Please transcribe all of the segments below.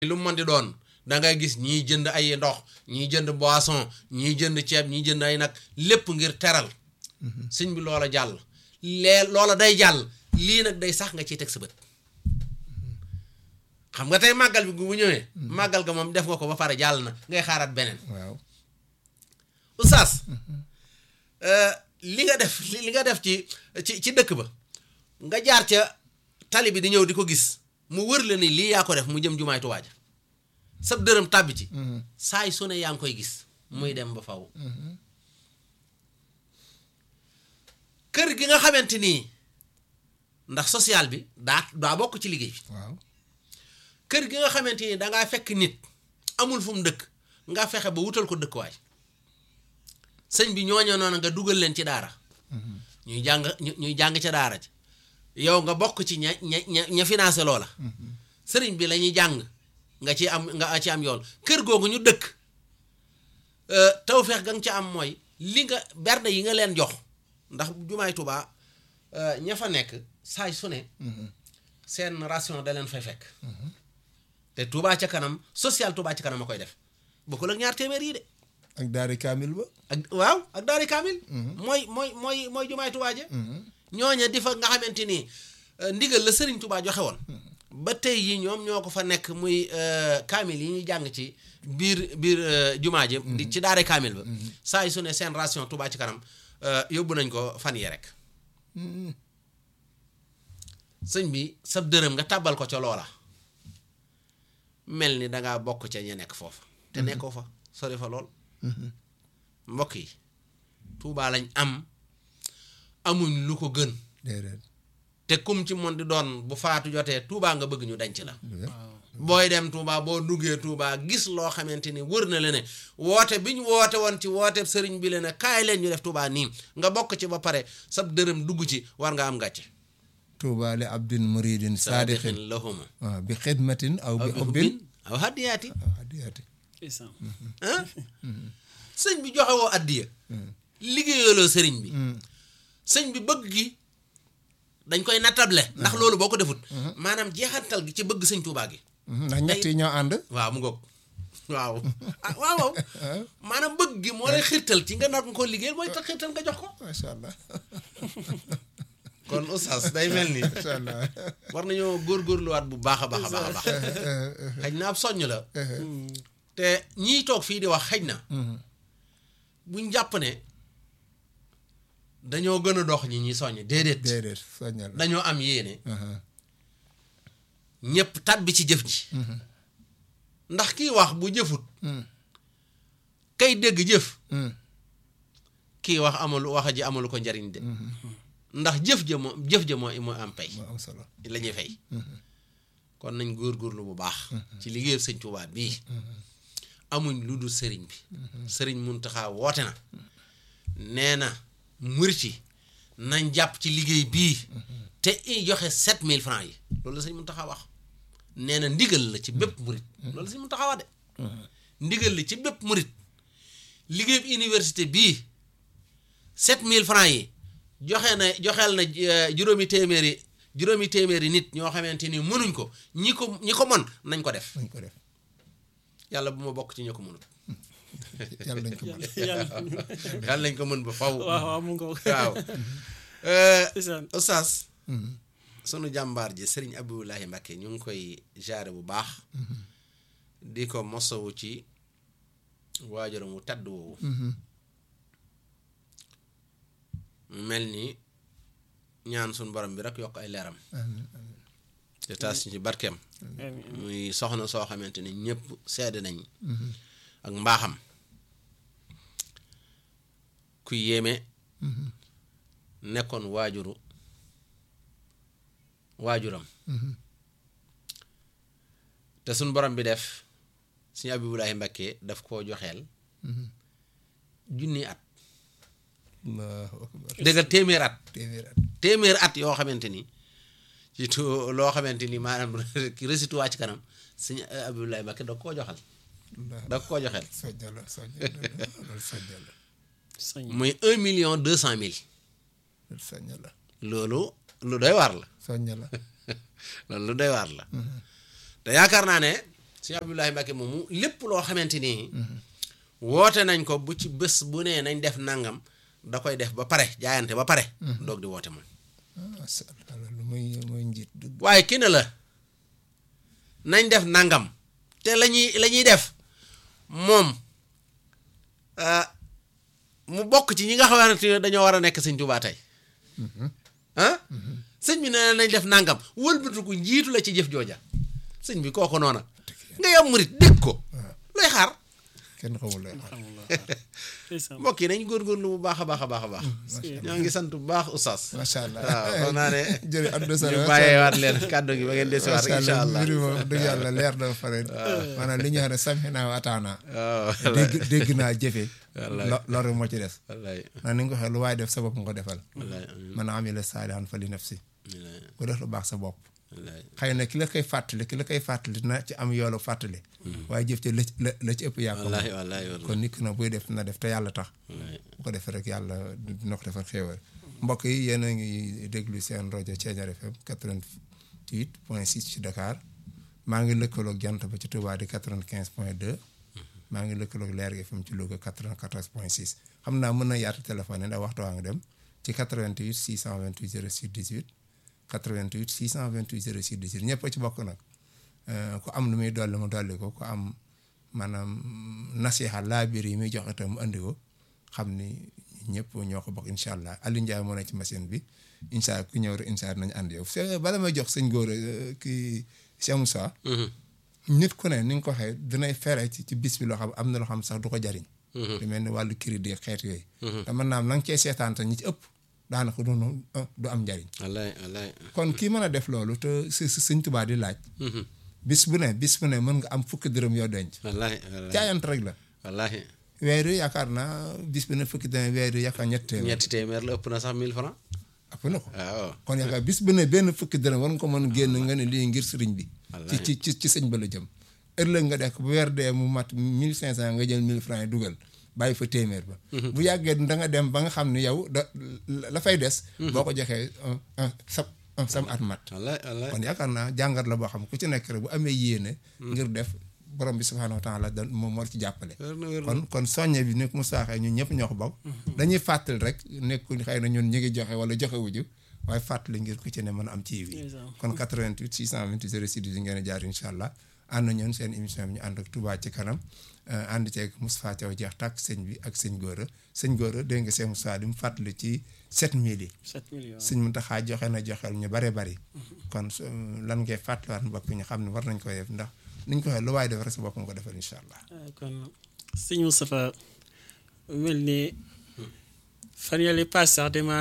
lu mu mën di doon da ngay gis ñiy jënd ay ndox ñiy jënd boisson ñiy jënd ceeb ñiy jënd ay nag lépp ngir teral sëñ bi loola jàll lee loola day jàll lii nag day sax nga ciy teg sa bët xam nga tey màggal bi bu ñëwee màggal ga moom def nga ko ba pare jàll na ngay xaaraat beneen waaw oustaz li nga def li nga def ci ci ci dëkk ba nga jaar ca tali bi di ñëw di ko gis mu wër la ni lii yaa ko def mu jëm jumaay Tuubaa ja sab dërëm tàbbi ci saay su ne yaa ngi koy gis muy dem ba faw kër gi nga xamante nii ndax social bi daa daa bokk ci liggéey bi waaw kër gi nga xamante ni dangaa fekk nit amul fu mu dëkk nga fexe ba wutal ko dëkkuwaay sëñ bi ñooñoo noonu nga dugal leen ci daara ñuy jàng ñuy jàng ca daara ci yow nga bokk ci ña ña ña ña financé loola sëriñ bi la ñuy jàng nga ci am nga ci am yool kër googu ñu dëkk tawfeex ga nga ca am mooy li nga berne yi nga leen jox ndax jumaay Tuubaa ña fa nekk saay su ne seen ration da leen fay fekk te Tuubaa ca kanam social Tuubaa ca kanam a koy def bokkul ak ñaar téeméer yi de ak daari kaamil ba ak waaw ak daari kaamil mooy mooy mooy mooy jumaay Tuubaa ja ñooña di fa nga xamante ni ndigal la sëriñ Tuubaa joxe woon ba tey yi ñoom ñoo ko fa nekk muy kaamil yi ñuy jàng ci biir biir jumaa ji di ci daare kaamil ba saa yu su ne seen ration Tuubaa ci kanam yóbbu nañ ko fan yee rek sëñ bi sab dërëm nga tàbbal ko ca loola mel ni dangaa bokk ca ña nekk foofu te nekkoo fa sori fa lool mbokk yi Tuubaa lañ am amuñ lu ko gën déedéet te kum ci mon di doon bu faatu jotee Tuubaa nga bëgg ñu denc la booy dem Tuubaa boo duggee Tuubaa gis loo xamante ni wër na la ne woote bi ñu woote woon ci woote sëriñ bi la ne kaay leen ñu def Tuubaa nii nga bokk ci ba pare sab dërëm dugg ci war nga am gàcce tuuba li abdin muridin saadixin lahuma waaw bi xidmatin aw bi xubbin aw hadiyaati aw hadiyaati ah sëñ bi joxe woo addiya liggéeyaloo sëriñ bi sëñ bi bëgg gi dañ koy nattable ndax loolu boo ko defut maanaam jeexantal gi ci bëgg sëñ Tuubaa gi ndax ñett yi ñoo ànd waaw mu ngoog waaw ah waaw waaw maanaam bëgg gi moo lay xirtal ci nga nar nga ko liggéeyal mooy tax xirtal nga jox ko macha allah kon oustaz day mel ni macha allah war nañoo góorgóorluwaat bu baax a baax a baax a baax xëj na ab soññ la te ñiy toog fii di wax xëj na buñ jàpp ne dañoo gën a dox ñi ñi soññ déedéet déedéet soññal dañoo am yéene ñëpp tàbbi ci jëf ji ndax kii wax bu jëfut kay dégg jëf kii wax amalu wax ji amalu ko njariñ de ndax jëf ja moo jëf ja moo moo am pay moo am solo la ñuy fay kon nañ góorgóorlu bu baax ci liggéeyu sëñ Tuubaa bii amuñ lu dul sëriñ bi sëriñ Muntaxa woote na nee na murit yi nañ jàpp ci liggéey bii te i joxe sept mille francs yi loolu la sëñ Muntaxa wax nee na ndigal la ci bépp murit loolu la sëñ Muntaxa wax de ndigal la ci bépp murit liggéey université bii sept mille francs yi joxe na joxeel na juróomi téeméeri juróomi téeméeri nit ñoo xamante ni mënuñ ko ñi ko ñi ko mën nañ ko def nañ ko def yàlla bu ma bokk ci ñi ko mënut yàlla nañ ko mën yàlla nañ ko mën ba faw waaw waaw mu ngi ko waaw isaan oustaz sunu jàmbaar ji sëriñ Abdoulahi Mbacke ñu ngi koy jaare bu baax di ko mosawu ci waajuram wu tedd woowu mel ni ñaan suñu borom bi rek yokk ay leeram te taas ñu ci barkeem muy soxna soo xamante ni ñëpp sedd nañ ak mbaaxam ku yéeme nekkoon waajuru waajuram te suñ borom bi def suñu Abibulahi Mbakke daf koo joxeel junni at allahu akbar dëggal téeméer at téeméer at téeméer at yoo xamante ni ci tu loo xamante ni maanaam résitu waa ci kanam suñu Abibulahi Mbakke da koo joxal da koo joxeel soñña la soñña la loolu soñña la sañ muy un million deux cent mille loolu soñña la loolu lu doy waar la soñña la loolu lu doy waar la te yaakaar naa ne sëñ Abdoulahi Mbacke moomu lépp loo xamante ni woote nañ ko bu ci bés bu nee nañ def nangam da koy def ba pare jaayante ba pare doog di woote moom macha allah lu muy muy njiit dëgg waaye ki ne la nañ def nangam te la ñuy la ñuy def moom ah, mu bokk ci ñi nga xamante ne dañoo war a nekk sëñ Tuubaa tey ah sëñ bi nee na nañ def nangam wëlbatiku njiitu la ci jëf jooja sëñ bi kooku noona nga yam murit dégg ko looy xaar kenn xamul lay xaar alhamdulilah ndeysaan mbokk yi nañ góorgóorlu bu baax a baax a baax a baax ñoo ngi sant bu baax oustaz macha allah waaw xam naa ne jërëjëf Abdou Sall ñu bàyyeewaat leen kàddu gi ba ngeen desiwaat macha incha allah allah mbir mi moom dëgg yàlla leer na ba pare maanaam li ñu wax ne samina wa ataana waaw dégg dégg naa jëfe Wallaay. lo loolu moo ci des wallaay ndax ni nga ko waxee lu waaye def sa bopp nga ko defal wallaay man amila saalihan fa li nafsi wallaay ku def lu baax sa bopp wallaay xëy na ki la koy fàttali ki la koy fàttali na ci am yoolu fàttali waaye jëf ci la la la ci ëpp yaa ko moom. wallaay wallaay wallaay kon nit ki nag buy def na def te yàlla tax wallaay bu ko defee rek yàlla dina ko defal xéewal mbokk yi yéen a ngi déglu seen rajo Thiéniere FM 88 point 6 ci Dakar maa ngi lëkkaloog jant ba ci Touba di 95 point 2 maa ngi lëkkaloog Leer gi FM ci Louga 94 point 6 xam naa mën na yaatu téléphone yi ndax waxtu waa ngi dem ci 88 628 06 18 88 628 06 18 ñëpp a ci bokk nag Euh, ku am lu muy dolli mu dolli ko ku am maanaam nasiha laa biir yi muy jox itam mu andi ko xam ni ñëpp ñoo ko bokk incha allah Aliou Ndiaye moo nekk ci machine bi incha allah ku ñëw rek incha allah nañu ànd yow c'est bala may jox sëñ góor kii Cheikh Moussa nit ku ne ni nga ko waxee dinay fere ci ci bis bi loo xam am na loo xam sax du ko jariñ lu mel ni wàllu crédit xeet yooyu te mën naa am na nga cee seetaan te ñi ci ëpp daanaka du du am njariñ wallaay wallaay kon kii mën a def loolu te si si sëñ Tuubaa di laaj bis bu ne bis bu ne mën nga am fukki dërëm yoo denc wallaay wallaay jaayant rek la wallaay weer yi yaakaar naa bis bu ne fukki dërëm weer yi yaakaar ñett téeméer ñetti téeméer la ëpp na sax 1000 francs ëpp na ko waaw kon yaakaar bis bu ne benn fukki dërëm war nga ko mën génn nga ne lii ngir sëriñ bi ci Wallaay. ci ci ci sëñ ba la jëm ëllëg nga def ko bu weer dee mu mat mille cinq cent nga jël mille francs yi dugal bàyyi fa téeméer ba bu yàggee da nga dem ba nga xam ne yow da la fay des boo ko joxee un un sa un sam at mat wallaay wallaay kon yaakaar naa jàngat la boo xam ku ci nekk rek bu amee yéene ngir def borom bi subhaanahu wa taala da moom moo la ci jàppale wér na wér na kon kon soññe bi nekk mu saaxee ñun ñëpp ñoo ko bokk dañuy fàttali rek nekkul xëy na ñun ñu ngi joxe wala joxe wuju waaye fàttali ngir ku ci ne mën a am ci yi Ndeysaan. kon 88 628 06 di ngeen a jaar incha allah ànd ñoon seen émission bi ñu ànd ak Touba ci kanam euh, ànd ceeg Moustapha Thiaw jeex tàkk sëñ bi ak sëñ Gora sëñ Gora dégg nga seen Moustapha di mu fàttali ci 7000 yi 7 millions sëñ Mountakha joxe na joxeel ñu bare bari kon su- lan ngay fàttaliwaat mbokk ñu xam ne war nañ ko def ndax niñ ko waxee lu waaye def rek sa bopp nga ko defal incha allah ah, kon sëñ Moustapha mel ni fan yële pass sax dama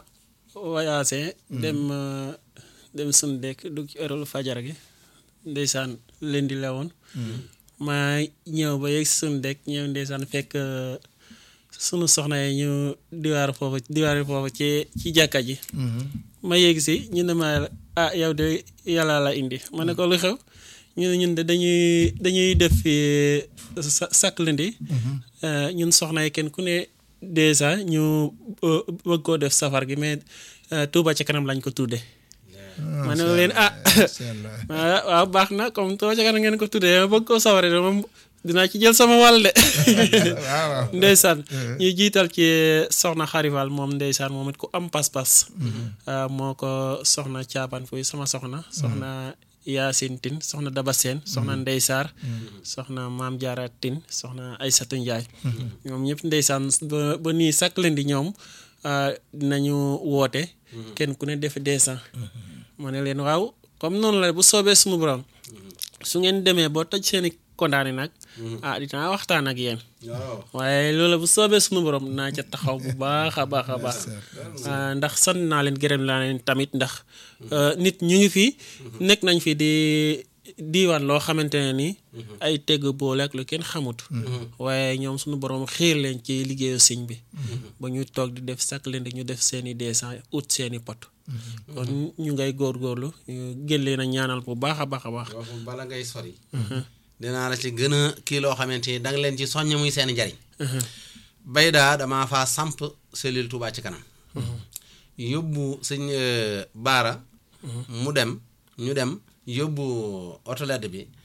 voyagé dem euh, dem suñu dëkk dugg ci heure fajar gi ndeysaan leen di lewoon ma ñëw ba yegg suñu dëkk ñëw ndeysaan fekk euh, sunu soxna yi ñu diwaar foofu diwaar foofu ci ci jàkka ji ma yegg si ñu ne ma ah yow de yàlla la indi ma ne ko lu xew ñu ne ñun de dañuy dañuy def fii sa sakk lundi euh, ñun soxna yi kenn ku ne dèjà ñu euh, bëgg koo def safar gi mais euh, Touba ci kanam lañ ko tudde ma ne leen ah incha allah ah waaw baax na comme Touba ci kanam ngeen ko tuddee ma bëgg koo safare de moom dinaa ci jël sama wàll de waaw waaw ndeysaan ñu jiital ci soxna xarival moom ndeysaan moom it ku am pas-pas ah, moo ko soxna caaban fuy sama soxna soxna Yaasin Tin soxna Daba Seen soxna Ndey Saar soxna Maam Jaara Tin soxna Aysatu Njaay ñoom ñëpp ndeysaan ba ba nii chaque lundi ñoom ah, dinañu woote kenn ku ne def descend ma ne leen waaw comme noonu la bu soobee suñu borom su ngeen demee boo toj seeni kondaane nag ah dinaa waxtaan ak yéen waaw waaye loolu bu soobee sunu borom naa ca taxaw bu baax a baax a baax ah, ndax sant naa leen gërëm naa leen tamit ndax euh, nit ñu ngi fi nekk nañ fi di diiwaan loo xamante ne ni ay tegg boole ak lu kenn xamut waaye ñoom sunu borom xiir leen ci liggéeyu sëñ bi ba ñu toog di def chaque lundi ñu def seeni descend ut seeni pot kon ñu ngay góorgóorlu ñu gën leen a ñaanal bu baax a baax a baax foofu bala ngay sori dinaa la ci gën a kii loo xamante ni danga leen ci soññ muy seen njariñ bay daa damaa faa samp cellule Touba ci kanam yóbbu sëñ euh, baara mu dem ñu dem yóbbu autolette bi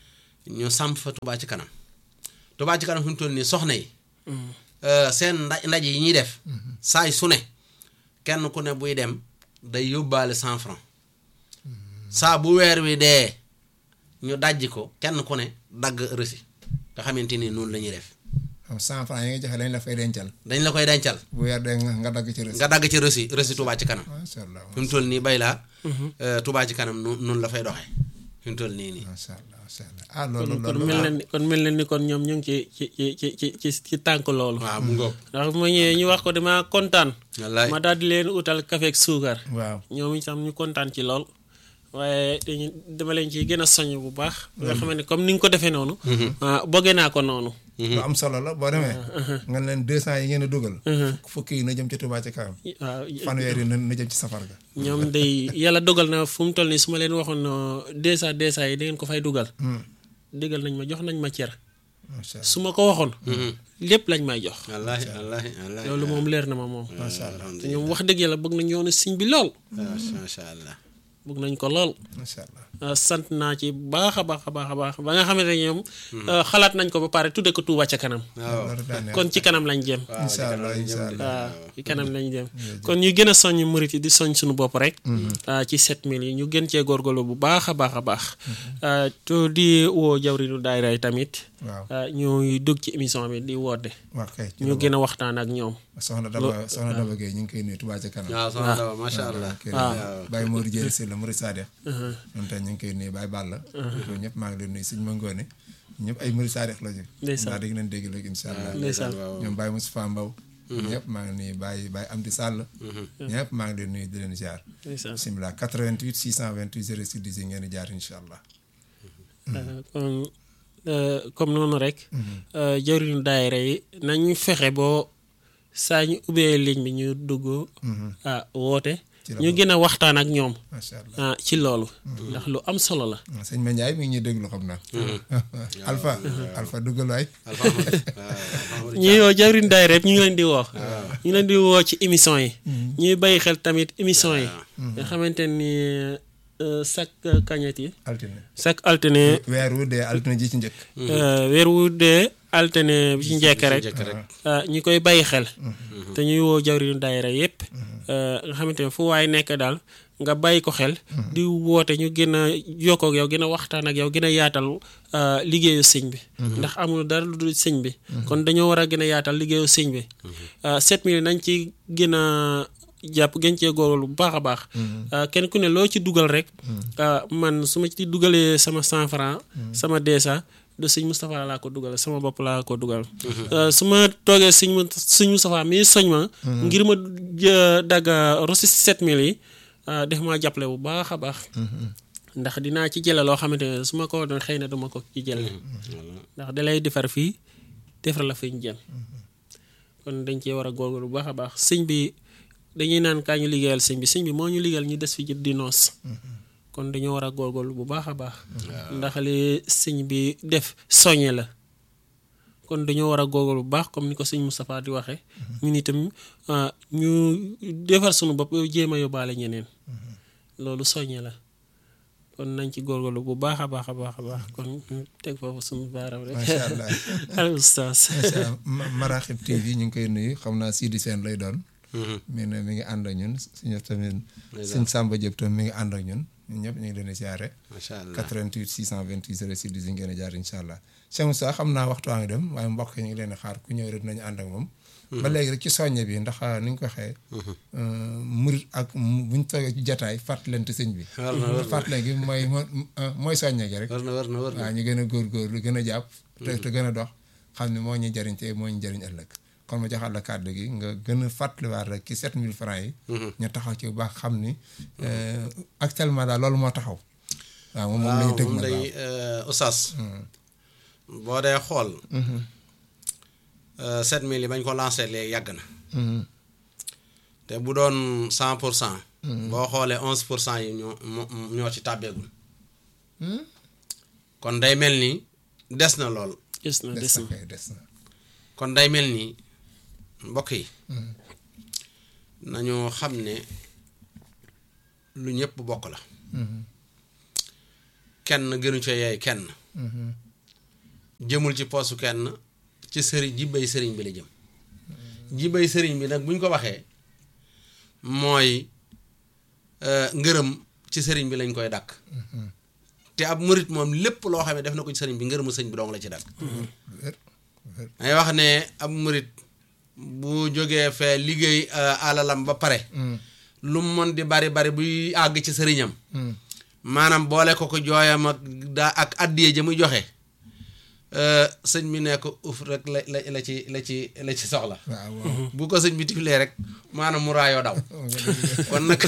ñu samp fa Touba ci kanam Touba ci kanam fi mu toll nii soxna yi euh, seen nda ndaje yi ñuy def saay su ne kenn ku ne buy dem day yóbbaale cent franc saa bu weer wi dee ñu dajji ko kenn ku ne dagg rësi nga xamante ni noonu la ñuy def xam cent franc yi nga joxe lañ la fay dencal dañ la koy dencal bu weer dee nga nga dagg ci rës nga dagg ci rësi rësi Touba ci kanam macha allah fi mu toll nii bay laa euh, Touba ci kanam nu noonu la fay doxee fi mu toll nii nii macha allah macha allah ah loolu kon loolu mel na ni kon mel na ni kon ñoom ñu ngi ci ci ci ci ci ci ci tànk loolu waaw mu ngoog ndax bu ma ñëwee ñu wax ko dama kontaan wallaay ma daal di leen utal café ak suukar waaw ñoom itam ñu kontaan ci lool waaye dañu dama leen ci gën a soññ bu baax nga xam ne comme ni nga ko defee noonu ah bëggee naa ko noonu lu am solo la boo demee nga leen deux cent yi ngeen a dugal fukki yi na jëm ci Touba ci kanam waaw fanweer yi na na jëm ci safar ga ñoom day yàlla dogal na fu mu toll nii su ma leen waxoon dèjà dèjà yi da ngeen ko fay dugal déggal nañ ma jox nañ ma cer macha allah su ma ko waxoon lépp lañ may jox wallaahi wallaahi wallaahi loolu moom leer na ma moom macha allah te ñoom wax dëgg yàlla bëgg nañ yoonu siñ bi lool macha allah bëgg nañ ko lool macha allah ah, sant naa ci baax a baax a baax a baax ba nga xamante ne ñoom ah, xalaat nañ ko ba pare tudde ko Touba ca kanam waaw loolu daa neex kon ci kanam lañ jëm waaw incha allah incha allah waaw ci kanam lañ jëm kon ñu gën a soññ murit yi di soñ suñu bopp rek ah, ci 7000 yi ñu gën cee góorgóorlu bu baax a baax a baax ah, to di woo jawriñu daayira yi tamit waaw ah, ñuy dugg ci émission bi di woote waa kay ci ñu la gën a waxtaan ak ñoom bokk. soxna Daba soxna Daba Gueye ñu ngi koy nuyu Touba ci kanam waaw soxna Daba macha allah kër waaw. Baye Modou Dieng Sylla Mouride Sadikh ñoom tey ñu ngi koy nuyu Baye Balla ñoom ñëpp maa ngi leen nuyu suñu mëngoone ñëpp ay Mouride Sadikh la ñu Ndeysaan. ndax dégg nañ dégg léegi incha allah ndeysaan ñoom Baye Moustapha Mbaw ñëpp maa ngi nuyu Baye Baye Amdi Sall ñëpp maa ngi leen nuyu di leen ziar ndeysaan bisimilah 88 628 06 10 ngeen di jaar incha allah Uh, kon uh, comme noonu rek uh, jëriñu daayira yi nañu fexe boo saa ñu ubbee ligne bi ñu dugg ah woote Ci la ñu gën a waxtaan ak ñoom macha allah ah ci loolu ndax lu am solo la sëñ Ma Ndiaye mi ngi ñuy déglu xam naa Alpha Alpha duggal waay ñi yoo jëriñu daayira yëpp ñu ngi leen di woo ñu ngi leen di woo ci émission yi ñuy bàyyi xel tamit émission yi nga xamante ni uh, chaque kañet yi altine chaque altine weer wu dee altine ji ci njëkk uh, weer wu dee altine bi ci njëkk rek njëkk rek ah ñi koy bàyyi xel te ñuy woo jawriñu daayira yépp nga xamante ne fu waay nekk daal nga bàyyi ko xel di woote ñu gën a jokkoo ak yow gën a waxtaan ak yow gën a yaatal ah, liggéeyu sëñ bi ndax amul dara lu dul sëñ bi kon dañoo war a gën a yaatal liggéeyu sëñ bi ah, 7000 nañ ci gën a jàpp gën cee góorlu bu baax a baax ah, kenn ku ne loo ci dugal rek ah, man su ma ci dugalee sama 100 francs sama deesa de sëñ Moustapha laa ko dugal sama bopp laa ko dugal su ma toogee sëñ mu sëñ Moustapha mii soñ ma ngir ma jë- dagga rosi 7000 yi ah, def maa jàppale bu baax a baax ndax dinaa ci jële loo xamante ne su ma ko doon xëy na duma ko ci jële ndax da lay defar fii defar la fi ñu jëm kon dañ cee war a góorgóorlu bu baax a baax sëñ bi dañuy naan kaa ñu liggéeyal sëñ bi sëñ bi moo ñu liggéeyal ñu des fi jët di noos kon dañoo war a góorgóorlu bu baax a baax ndax li sëñ bi def soññe la kon dañoo war a góorgóorlu bu baax comme ni ko sëñ Moustapha di waxee ñun itam ah, ñu defar sunu bopp jéem a yóbbaale ñeneen loolu soññe la kon nañ ci góorgóorlu bu baax a baax a baax a baax kon ñu teg foofu suñu baaram rek macha allah al oustaz macha allah Ma- Maraxib TV ñu ngi koy nuyu xam naa Sidi Sène lay doon mi ne mi ngi ànd ak ñun suñu tamit suñ Samba Diop tam mi ngi ànd ak ñun ñun ñëpp ñu ngi leen di siyaare macha allah 88 628 06 10 ngeen di jaar incha allah Cheikh Moussa xam naa waxtu waa ngi dem waaye mbokk yi ñu ngi leen di xaar ku ñëw rek dinañu ànd ak moom ba léegi rek ci soññe bi ndax ni ñu ko waxee murit ak mu- buñ toogee ci jataay fàttalante sëñ bi war na war na fàttale gi mooy mooy soññe gi rek war na war na war na waaw ñu gën a góorgóorlu gën a jàpp te te gën a dox xam ne moo ñuy jariñ te moo ñu jariñ ëllëg kon ma joxaat la kàddu gi nga gën a fàttaliwaat rek ci 7000 francs yi ñu taxaw ci bu baax xam ni euh, actuellement daal loolu moo taxaw waaw moom moom lañu waaw tëg moom ma day oustaz boo dee xool sept mille yi bañ ko lancé léegi yàgg na te bu doon cent pour cent boo xoolee onze pour cent yi ñoo moo- ñoo ci tàbbeegul kon day mel ni des na lool des na des des na na kay des na kon day mel ni mbokk yi nañu xam ne lu ñëpp bokk la kenn gënu ca yeey kenn jëmul ci poosu kenn ci sëriñ jibbay sëriñ bi la jëm jibbay sëriñ bi nag bu ñu ko waxee mooy euh, ngërëm ci sëriñ bi lañ koy dàkk te ab murit moom lépp loo xam ne def na ko ci sëriñ bi ngërëmu sëriñ bi dong la ci dàkk wér wér may wax ne ab murit bu jógee fee liggéey euh, alalam ba pare lu mu mën di bari bari buy àgg ci sëriñam maanaam boole ko ko jooyam ak daa ak addiye ja muy joxe euh, sëñ bi ne ko uf rek la la la ci la ci la ci soxla waaw waaw bu ko sëñ bi tiflee rek maanaam mu raayoo daw kon nag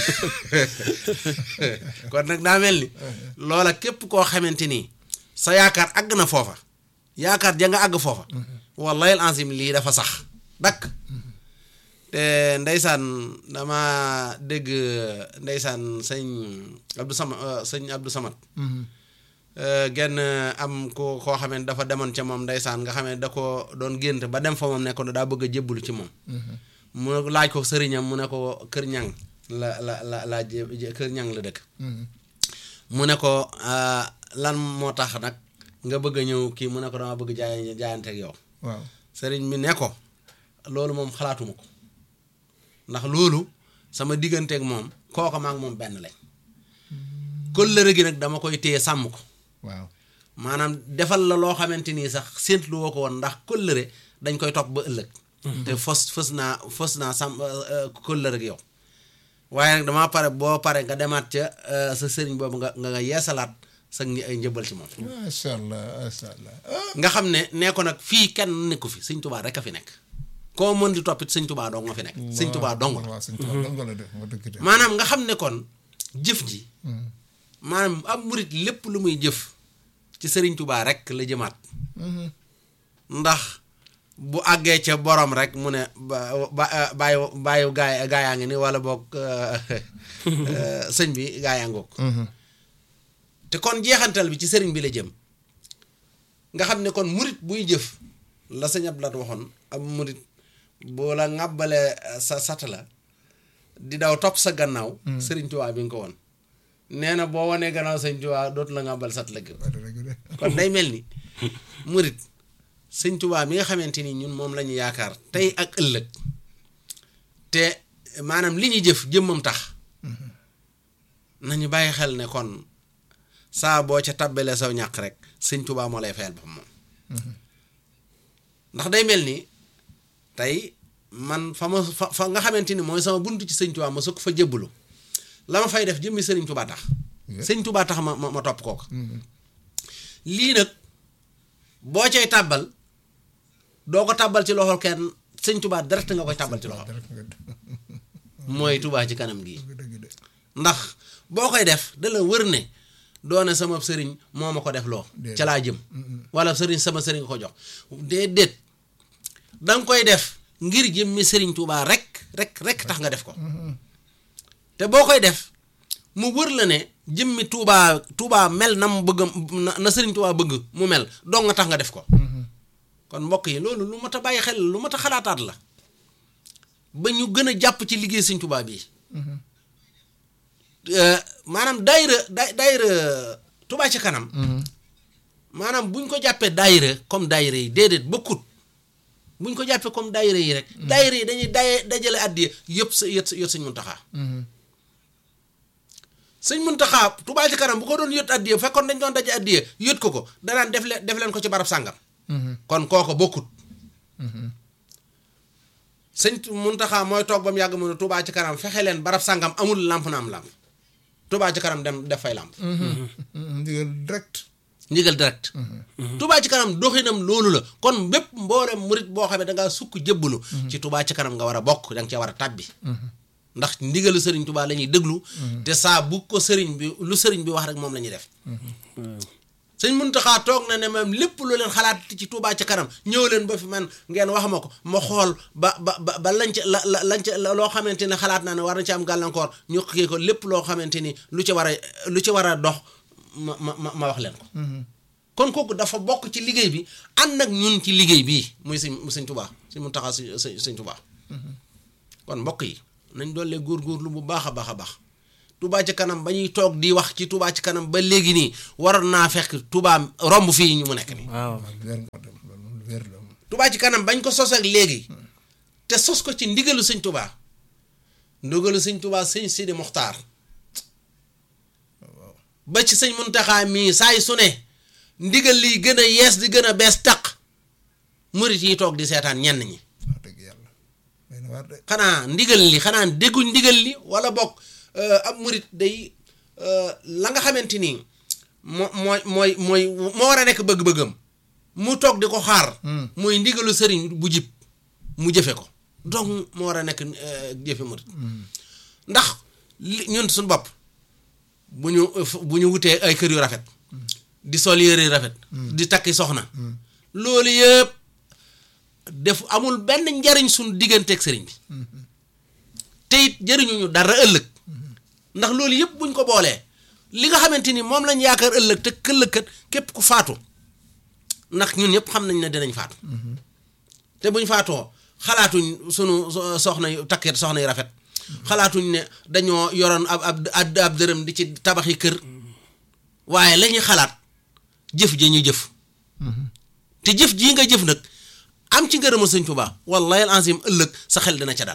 kon nag daa mel ni loola képp koo xamante ni sa yaakaar àgg na foofa yaakaar ja nga àgg foofa wallahi al azim lii dafa sax dakk te ndeysaan dama dégg ndeysaan sëñ Abdou Sama sëñ Abdou Samat genn am ko koo xam ne dafa demoon ca moom ndeysaan nga xam ne da ko doon gént ba dem fa moom ne ko daa bëgg a jébbalu ci moom mu laaj ko sëriñam mu ne ko kër ñang la la la la jé- kër ñang la dëkk mu ne ko ah, lan moo tax nag nga bëgg a ñëw kii mu ne ko dama bëgg jaay jaayante ak yow waaw sëriñ bi ne ko loolu moom xalaatuma ko ndax loolu sama digganteeg moom kooka maa ngi moom benn lañ kóllëre gi nag dama koy téye sàmm ko waaw maanaam defal la loo xamante nii sax séentlu woo ko woon ndax kóllëre dañ koy topp ba ëllëg te fos fës naa fës naa sàmm kóllëre ak yow waaye nag dama pare boo pare nga demaat ca euh, sa sëriñ boobu nga nga nga yeesalaat sa ngi- ay njëbal ci moom macha allah macha allah ah nga xam ne nee ko nag fii kenn nekku fi sëñ tubaa rek a fi nekk koo mën di toppit sëñ tubaa dong nga fi nekk sëñ tubaa dong la waaw sëñ tubaa dong la def nga dëgg de maanaam nga xam ne kon jëf ji maanaam am murit lépp lu muy jëf ci sëriñ tubaa rek la jëmaat ndax bu àggee ca borom rek mu ne ba ba bàyyi bàyyi gaay gaayaa ngi ni wala boog sëñ bi gaayaa ngoog te kon jeexantal bi ci sëriñ bi la jëm nga xam ne kon murit buy jëf la sëñ Abdou Lahad waxoon ab murit boo la ŋàbbalee sa sat la di daw topp sa gannaaw sëriñ Tuubaa bi nga ko woon nee na boo wanee gannaaw sëñ Tuubaa dootu la ŋàbbal sat la gëm waaw dëgg de kon day mel ni murit sëñ Tuubaa mi nga xamante ni ñun moom la ñu yaakaar tey ak ëllëg te maanaam li ñuy jëf jëmmam tax nañu bàyyi xel ne kon saa boo ca tabbalee saw ñàq rek sëñ Tuubaa moo lay fayal boppam moom ndax day mel ni tey man fa ma fa fa nga xamante ni mooy sama buntu ci sëñ Tuubaa ma sukk fa jébbalu la ma fay def jëmmi sëriñ Tuubaa tax sëñ Tuubaa tax ma ma ma topp kooku lii nag boo cay tàbbal doo ko tàbbal ci loxol kenn sëñ Tuubaa direct nga koy tàbbal ci loxol dara nga mooy Tuubaa ci kanam gii dëgg dëgg de ndax boo koy def da la wër ne doone sama sëriñ moo ma ko def loo Déedéet. ca laa jëm wala sëriñ sama sëriñ nga ko jox déedéet da nga koy def ngir jëmmi sëriñ Tuubaa rek rek rek tax nga def ko te boo koy def mu wër la ne jëmmi Tuubaa Tuubaa mel na mu bëgg na na sëriñ Tuubaa bëgg mu mel dong nga tax nga def ko kon mbokk yi loolu lu mat a bàyyi xel lu mat a xalaataat la ba ñu gën a jàpp ci liggéey sëriñ Tuubaa bii Euh, maanaam daayira da daayira Touba ci kanam maanaam buñ ko jàppee daayira comme daayira yi déedéet bokkut buñ ko jàppee comme daayira yi rek daayira yi dañuy daye dajale addiya yëpp sa yët yët sëñ Muntaxa sëñ Muntaxa Touba ci kanam bu ko doon yët addiya fekkoon dañ doon daje addiya yët ko ko danaan def leen def leen ko ci barab sàngam kon kooko bokkut sëñ Muntaxa mooy toog ba mu yàgg mu ne Touba ci kanam fexe leen barab sàngam amul làmp na am làmp Touba ci kanam dem def fay làmp ndigal direct ndigal direct Touba ci kanam doxinam loolu la kon bépp mboolem murit boo xam ne dangaa sukk jëbbalu ci Touba ci kanam nga war a bokk da nga cee war a tàbbi ndax ndigalu sëriñ Touba la ñuy déglu te saa bu ko sëriñ bi lu sëriñ bi wax rek moom la ñuy def sëñ Muntaxa toog na ne même lépp lu leen xalaat ci Touba ci kanam ñëw leen ba fi man ngeen wax ma ko ma xool ba ba ba ba lañ ca la la lañ ca loo xamante ne xalaat naa ne war na ci am gàllankoor ñu kii ko lépp loo xamante ni lu ci war a lu ci war a dox ma ma ma ma wax leen ko. kon kooku dafa bokk ci liggéey bi ànd ak ñun ci liggéey bii muy sëñ sëñ Touba sëñ Muntaxa si sëñ sëñ Touba. kon mbokk yi nañ doole góorgóorlu bu baax a baax a baax Touba ci kanam ba ñuy toog di wax ci Touba ci kanam ba léegi nii waroon naa fekk Touba romb fii ñu mu nekk nii waaw waaw lu wér nga dem loolu moom lu wér la moom. Touba ci kanam bañ ko sos ak léegi te sos ko ci ndigalu sëñ Touba ndigalu sëñ Touba sëñ Sidi Mokhtar ba ci sëñ Muntaxa mii saay su ne ndigal liy gën a yees di gën a bees taq murit yi toog di seetaan ñenn ñi wax dëgg yàlla day na waar de. xanaa ndigal li xanaa dégguñ ndigal li wala bokk ab murit day la nga xamante ni moo mooy mooy mooy moo war a nekk bëgg-bëggam mu toog di ko xaar mooy ndigalu sëriñ bu jib mu jëfe ko donc moo war a nekk jëfe murit ndax li ñun suñu bopp bu ñu bu ñu wutee ay kër yu rafet di sol yére yu rafet di takki soxna loolu yëpp def amul benn njariñ suñu digganteeg sëriñ bi te it jëriñuñu dara ëllëg ndax loolu yëpp buñ ko boolee li nga xamante ni moom lañ yaakaar ëllëg te këllëgkat képp ku faatu ndax ñun ñëpp xam nañ ne dinañ faatu te buñ faatoo xalaatuñ sunu soxna yu takket soxna yu rafet xalaatuñ ne dañoo yoroon ab ab ab dërëm di ci tabaxi kër waaye la ñuy xalaat jëf ja ñu jëf te jëf jii nga jëf nag am ci ngërëma sëñ Tuubaa wallahi al azim ëllëg sa xel dina ca dal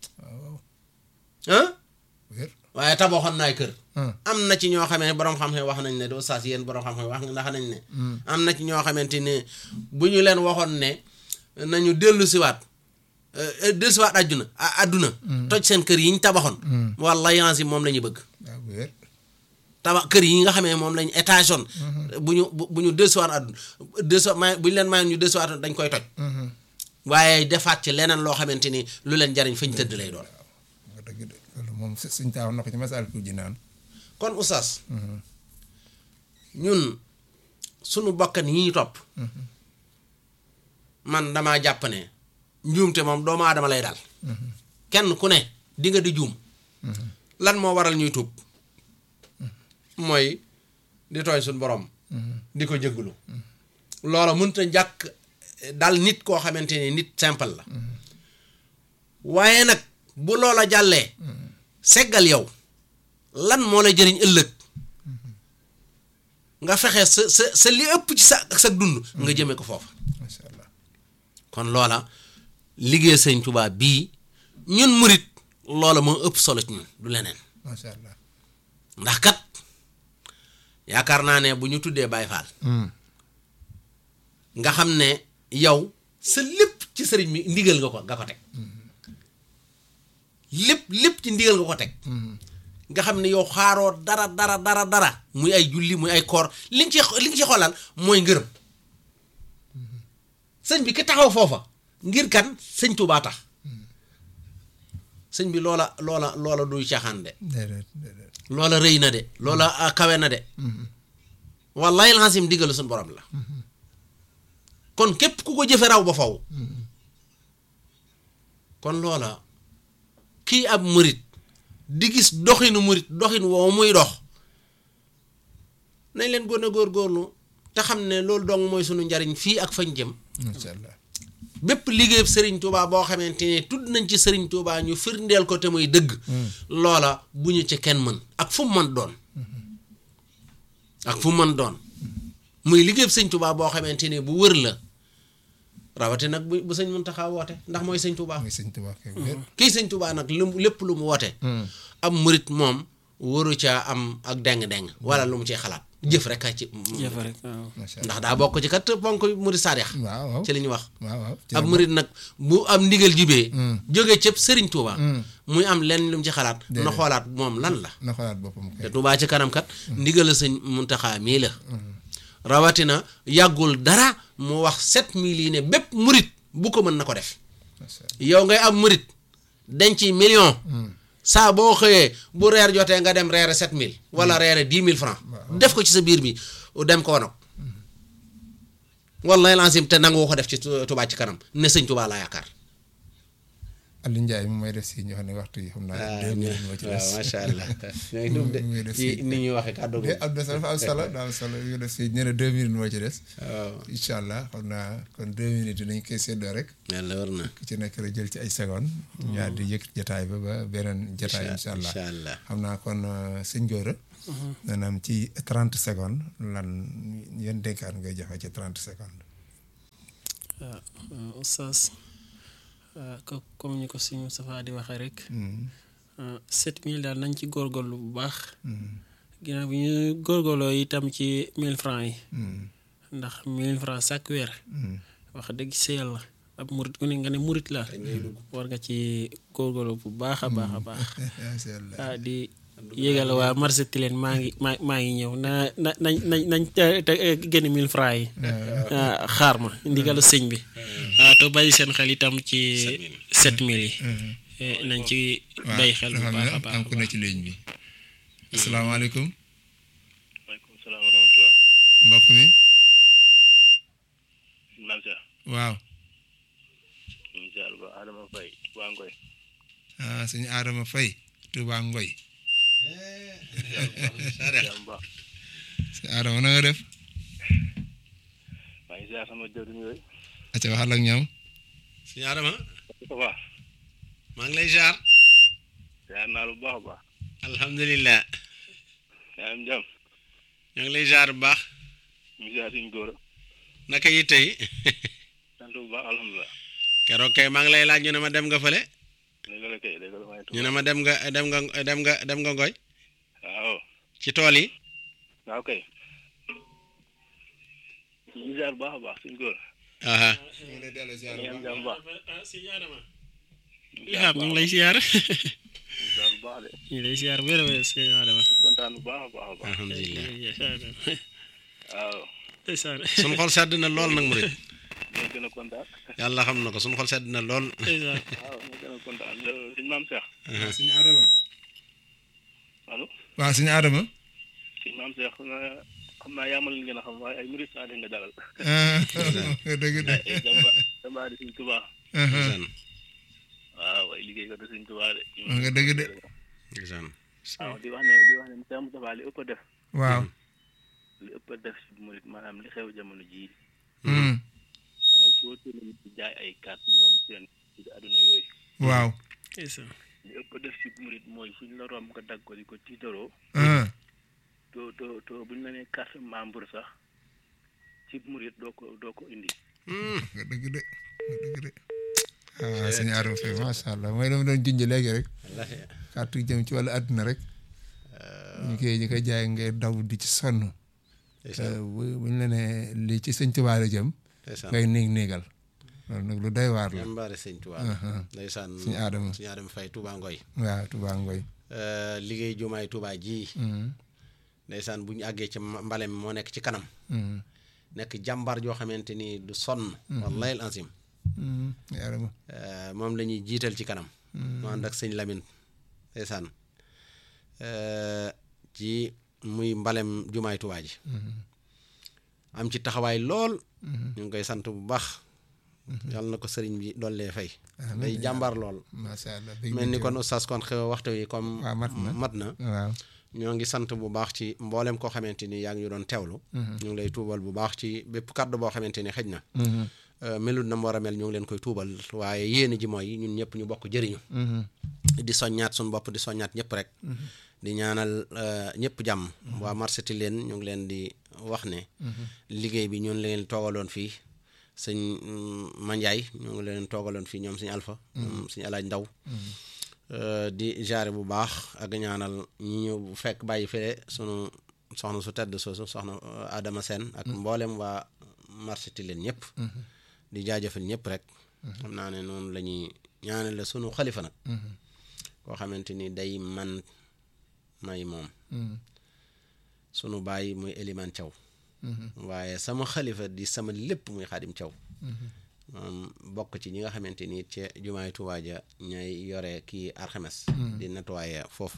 ah wér. waaye tabaxoon naay kër Hmm. am na ci ñoo xamee borom xam-xam wax nañ ne doo saas yéen borom xam-xam wax ndax nañ ne am na ci ñoo xamante ne bu ñu leen waxoon ne nañu dellu siwaat euh, dellu siwaat àdduna a- àdduna toj seen kër yi ñu tabaxoon wallahi al azim moom la ñu bëgg waaw wér. tabax kër yi nga xamee moom lañu étage on bu ñu bu bu ñu dellusiwaat àdduna dellusiwaat may bu ñu leen mayoon ñu dellusiwaat dañ koy toj waaye defaat ci leneen loo xamante ni lu leen jariñ fañ tëdd lay doon nga dëgg de loolu moom su- suñ taaw na ko ci masal ku ji naan. kon oustaz ñun sunu bokkan yi ñu topp man damaa jàpp ne njuumte moom doomu aadama lay daal kenn ku ne di nga di juum lan moo waral ñuy tuub mooy di tooñ suñu borom di ko jëggulu loola mënta jàkk dal nit koo xamante ni nit simple la waaye nag bu loola jàllee seggal yow lan moo lay jëriñ ëllëg nga fexe sa sa sa li ëpp ci sa sa dund nga jëme ko foofa macha allah. kon loola liggéey sëñ Tuubaa bii ñun murit loola moo ëpp solo ci ñun du leneen macha allah. ndax kat yaakaar naa ne bu ñu tuddee Baay Faal nga xam ne yow sa lépp ci sëriñ bi ndigal nga ko nga ko teg lépp lépp ci ndigal nga ko teg nga xam ne yow xaaroo dara dara dara dara muy ay julli muy ay koor li nga ci li nga ci xoolal mooy ngërëm sëñ bi ki taxaw foofa ngir kan sëñ Tuubaa tax sëñ bi loola loola loola duy caaxaan de déedéet déedéet. loola rëy na de loola ah, kawe na de wallahi alxasim diggalu suñu borom la kon képp ku ko jëfe raw ba faw kon loola kii ab murit di gis doxinu murit doxin woowu muy dox nañ leen gën a góorgóorlu te xam ne loolu dong mooy sunu njariñ fii ak fañ jëm macha allah. bépp liggéeyub sëriñ Touba boo xamante ne tudd nañ ci sëriñ Touba ñu firndeel ko te muy dëgg loola bu ñu ci kenn mën ak fu mu mën doon ak fu mu mën doon muy liggéeyub sëriñ Touba boo xamante ne bu wër la rawate nag bu bu sëñ Muntaxa woote ndax mooy sëñ Touba muy sëñ Tuubaa kay wér. kii sëñ Touba nag lu mu lépp lu mu woote am murit moom waru caa am ak deng-deng wala lu mu ciy xalaat jëf rek a ci jëf rek waaw macha allah. ndax daa bokk ci kat ponk murit saadix waaw waaw. ci li ñu wax waaw waaw. ci ab la murit nag bu am ndigal jibee Mm. jóge cëpp sëriñ Touba Mm. muy am lenn lu mu ci xalaat na Déedéet. xoolaat moom lan la na xoolaat boppam te kay. Touba ci kanam kat ndigal la sëñ Muntaxa mii la rawatina yàggul dara mu wax sept mille yi ne bépp murit bu ko mën na ko def macha allah. yow ngay am murit denc million saa boo xëyee bu reer jotee nga dem reere sept mille wala reere dix mille francs def ko ci sa biir bi dem ko wanag wallahi lancim te nangoo ko def ci Tu- Touba ci kanam ne sëñ Touba laa yaakaar Aliou Ndiaye mi may def si ñu xam ne waxtu yi xam naa ah deux minutes moo ci des waaw macha allah ñoo ngi dugg muy de def ci si- ni ñuy waxee kàddu mais am na solo dafa am solo daa am solo ñu def si ñu ne deux minutes moo ci des waaw incha allah xam naa kon deux minutes dinañ koy séddoo rek yàlla war na ku ci nekk rek jël ci ay secondes ñu daal di yëkk jataay ba ba beneen jataay incha allah incha allah xam naa kon euh, sëñ Gora maanaam ci trente secondes lan yan dénkaan ngay joxe ci trente secondes waaw oustaz ah, ko comme ni ko si Moustapha di waxee rek sept mille daal nañ ci góorgóorlu bu baax ginnaaw bi ñu góorgóorloo itam ci mille francs yi ndax mille francs chaque weer wax dëgg si yàlla ab murit ku ne nga ne murit la war nga ci góorgóorlu bu baax a baax a baax macha allah ah di yégal waa marché Tilène maa ngi maa maa ngi ñëw na na nañ nañ nañ te- te- génn mille francs yi ah, xaar ma ndigalu sëñ bi ah te bàyyi seen xel itam ci sept mille yi Eh, nañ ci bàyyi xel bu dafa baax a am baax am ku ne ci ligne bi asalaamaaleykum maaleykum salaam wa rahmatulah. mbokk mi Naam Cheikh. waaw ñu ngi ziar ba Adama Faye waa Ngoy. ah sëñ Adama Faye Touba Ngoy ziar bu baax. sëñ Adama na nga def maa ngi ziar sama jëwriñ yooyu. acca waxal ak ñoom suñu Adama ça va. maa ngi lay jaar ziar naa lu baax a baax. alhamdulilah yaa am jàmm. ñoo ngi lay jaar bu baax ñu ngi ziar suñu góor a. naka yi tey sant bu baax alhamdulilah. keroog kay maa ngi lay laaj ñu ne ma dem nga fële léegi la kay léegi la maa ngi ñu ne ma dem nga dem nga dem nga dem nga ngoy waaw. ci tool yi waaw kay. ñu ngi ziar bu baax a baax suñu góor. aha ñu ngi am jàmm bu baax. lihaam ñu ngi lay siyaar ñu ngi ziar bu baax de. ñu ngi lay siyaar wér a wér sëñ Adama kontaan bu baax a baax a baax. alhamdulilah waaw. ndeysaan suñu xol sedd na lool nag murit ñoo gën a kontaan. yàlla xam na ko suñu xol sedd na lool ndeysaan waaw ñoo gën a kontaan suñu maam Cheikh. waaw sëñ Adama allo. waaw sëñ Adama suñu maam Cheikh xam naa xam naa yaa ma leen gën a xam waaye ay murid saa nga dalal. ah dëgg de ay jàmbaar jàmbaar di suñ tubaa ndeysaan waaw ay liggéey ko di suñ tubaa de wax nga dëgg de ndeysaan waaw di wax ne di wax ne Cheikh Moustapha li ëpp a def waaw li ëpp a def si murid maanaam li xew jamono jii Hmm. sama foo tourné nit di jaay ay carte ñoom seen ci àdduna yooyu waaw ndeysaan li ëpp a def si murid mooy fuñ la romb nga dagg ko di ko tiitaroo ah to to to buñ la nee carte membre sax ci murid doo ko doo ko indi Hmm. nga dëgg de nga dëgg de ah sëñ Adama Faye macha allah mooy dama doon junj léegi rek wallaahi kàttu jëm ci wàllu àdduna rek ñu koy ñu koy jaay ngay daw di ci sonn ndeysaan bu buñ la nee lii ci sëñ Tuubaa la jëm ndeysaan ngay néeg néegal loolu nag lu doy waar la jàmbaare sëñ Tuubaa Aha. ndeysaan Suñu Adama. suñu Adama Fay Tuubaa Ngoy waaw Tuubaa Ngoy Euh, liggéey jumaay Tuubaa ji Hmm. ndeysaan bu ñu àggee ci ma- mbale mi moo nekk ci kanam Hmm. nekk jàmbar joo xamante ni du sonn wallahi al azim Hmm. sëñ Adama Euh, moom la ñuy jiital ci kanam mu ànd ak sëñ Lamine ndeysaan Euh, ci muy mbalem jumaay Tuubaa ji am ci taxawaay lool ñu ngi koy sant bu baax yàlla na ko sëriñ bi dollee fay Amiin. day jàmbar lool macha allah dëgg mel ni la kon oustaz kon xew waxtu wi comme waaw mat na. mat na waaw ñoo ngi sant bu baax ci mboolem koo xamante ni yaa ngi ñu doon teewlu ñu ngi lay tuubal bu baax ci bépp kàddu boo xamante ni xëj na Mhm. euh, melut na mu war a mel ñu ngi leen koy tuubal waaye yéene ji mooy ñun ñëpp ñu bokk jëriñu Mhm. di soññaat suñu bopp di soññaat ñëpp rek di ñaanal euh, ñëpp jàmm waa marché Tilène ñu ngi leen di wax ne liggéey bi ñun leen toogaloon fii sëñ mm, Mandiaye ñu ngi leen toogaloon fii ñoom suñu alpha ñoom suñu alaaj ndaw Euh, di jaare bu baax ak ñaanal ñi ñu fekk bàyyi fee sunu soxna su tedd soosu soxna euh, Adama Sène ak mboolem waa marché Tilène ñëpp di jaajëfal ñëpp rek xam naa ne noonu la ñuy ñaanale sunu xalifa nag koo xamante ni day man may moom Mhm. sunu baay muy Eliman Thiaw waaye sama xalifa di sama lépp muy xaadim Thiaw moom bokk ci ñi nga xamante ni ci jumaay Tuubaa ja ñay yore kii alxames di nettoyer foofu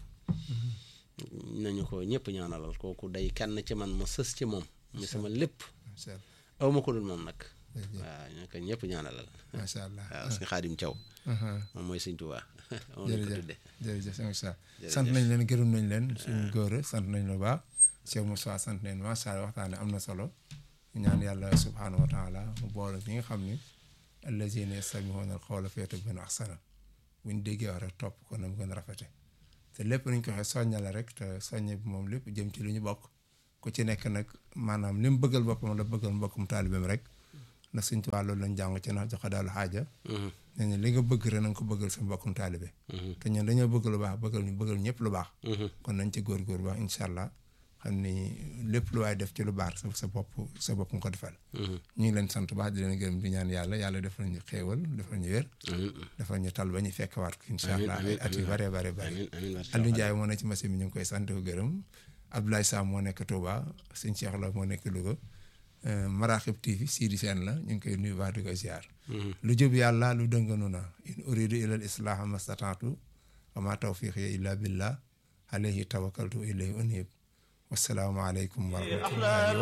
nañu ko ñëpp ñaanalal kooku day kenn ci man ma sës ci moom muy sama lépp macha allah aw ma ko dul moom nag waaw ñu ko ñëpp ñaanalal macha allah waaw suñu xaadim Thiaw moom mooy sëñ Tuubaa moom lañ ko jërëjëf tudde jërëjëf sëñ Moussa sant nañ leen gërëm nañ leen suñu góor sant nañ lu baax Cheikh Moussa sant nañ macha allah waxtaane am na solo ñaan yàlla subhaanahu wa taala mu boole ñi nga xam ni allazina yastamihuuna al-qawla fayattabi'uuna ahsana buñ déggee wax rek topp ko na mu gën a rafete te lépp nañ ko waxee soñña la rek te soññe bi moom lépp jëm ci lu ñu bokk ku ci nekk nag maanaam li mu bëggal boppam la bëggal mbokkum taalibeem rek ndax suñ tubaab loolu lañ jàng ci na joxe daal xaaja nee na li nga bëgg rek na nga ko bëggal sa mbokkum taalibe te ñun dañoo bëgg lu baax bëggal ñu bëggal ñëpp lu baax kon nañ ci góorgóor baax incha allah xam ni lépp lu waay def ci lu baax sa sa bopp sa bopp nga ko defal ñu ngi leen sant baax di leen gërëm di ñaan yàlla yàlla defal ñu xéewal defal ñu wér defal ñu tal ba ñu fekkewaat ko incha allah ay at yu bare bare bare amiin amiin barke Aliou Ndiaye moo nekk ci machine bi ñu ngi koy sant ko gërëm Abdoulaye Sam moo nekk Touba sëñ Cheikh la moo nekk Louga Maraxib TV Sidi Sène la ñu ngi koy nuyu baax di koy ziar lu jub yàlla lu dënganu na in uridu ila al islaha mastataatu wa ma tawfiqi illa billah alayhi tawakkaltu ilayhi unib wassalaamu aleykum wa rahmatullahi